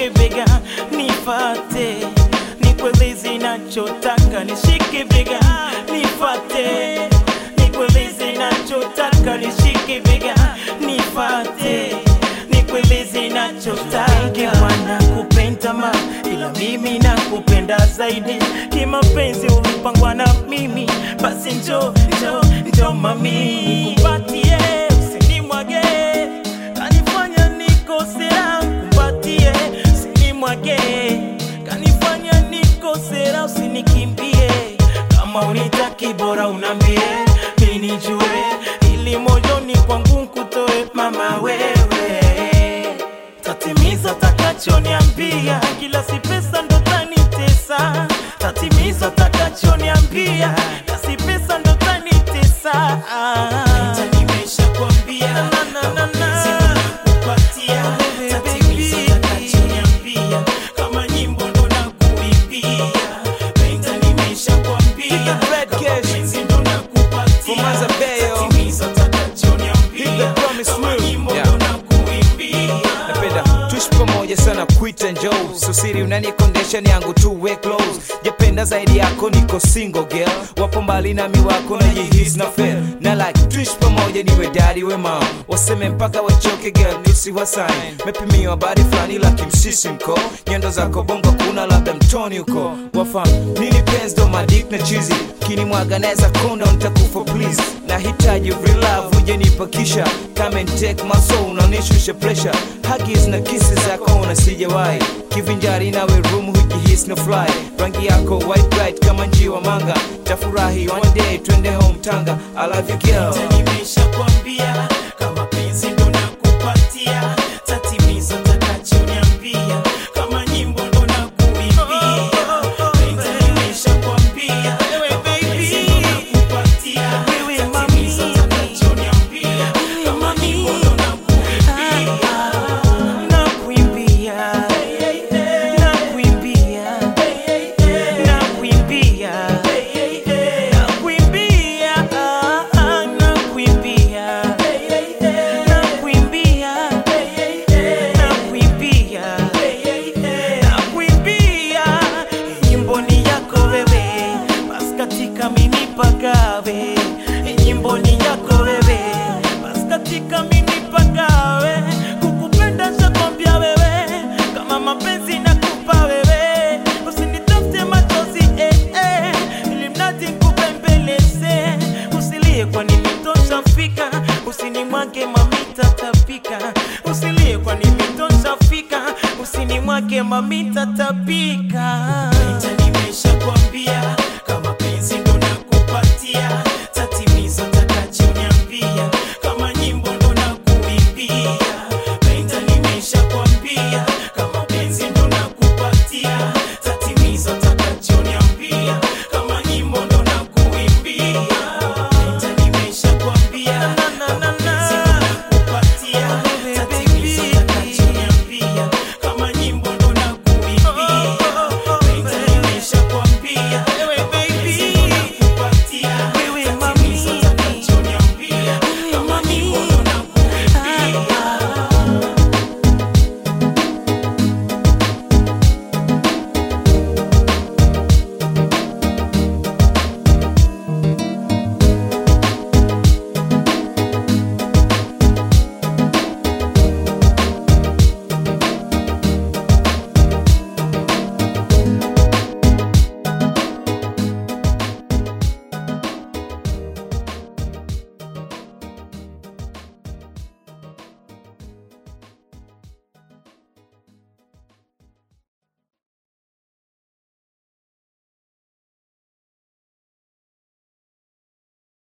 nishike bega nifate nikueleze nachotaka nishike bega nifate nikueleze nachotaka nishike bega nifate nikueleze nachotaka mwana kupenda ma ila mimi nakupenda zaidi kimapenzi ulipangwa na mimi basi njo njo njo mami kupatie usinimwage kanifanya nikosera kupatie usinimwage kanifanya nikosera usinikimbie kama unitaki bora unambie minijue ili moyoni kwangu nkutoe mama wewe tatimiza takachoniambia kila si pesa ndo tanitesa tatimiza takachoniambia kila si pesa ndo tanitesa nimeshakwambia kama penzi ndo nakupatia tatimiza takachoniambia kama nyimbo ndo nakuimbia penda nimeshakwambia Red kama Cash. penzi ndo nakupatia Fumaza Bayo. tatimiza takachoniambia Hit the promise kama will. nyimbo Yeah. ndo nakuimbia napenda tuishi pamoja sana kuita njoo susiri unanikondesha ni yangu tu we close japenda zaidi yako niko single girl wapo mbali nami wako na jihis na fail na like tuishi pamoja niwe daddy we mom waseme mpaka wachoke girl tusiwasain mepimiwa habari fulani la kimsisimko nyendo zako bongo kuna labda mtoni huko wafam nini penzi ndo madik na chizi kinimwaga naweza konda nitakufa please nahitaji real love uje nipakisha come and take my soul unanishusha pressure huggies na kisi zako na sijawahi kivinjari nawe room hujihis na fly rangi yako white bright kama njiwa manga tafurahi one day twende home tanga i love you girl Tena nimeshakwambia kama penzi ndo nakupatia tatimiza takachoniambia kama nyimbo ndo nakuimbia Tena nimeshakwambia kama penzi ndo nakupatia tatimiza takachoniambia kama nyimbo ndo nakuimbia nakuimbia nakuimbia nakuimbia nakuimbia ah, nakuimbia nakuimbia nakuimbia nakuimbia nyimbo ni yako wewe basi katika mimi pagawe nyimbo ni yako wewe basi katika mimi pagawe kukupenda shakwambia wewe kama mapenzi nakupa wewe usinitafute machozi eh, eh, ili mradi nkupembeleze usilie kwa nimetosha fika usinimwage mamita tapika usilie kwa nimetosha fika usinimwage mamita tapika nimeshakwambia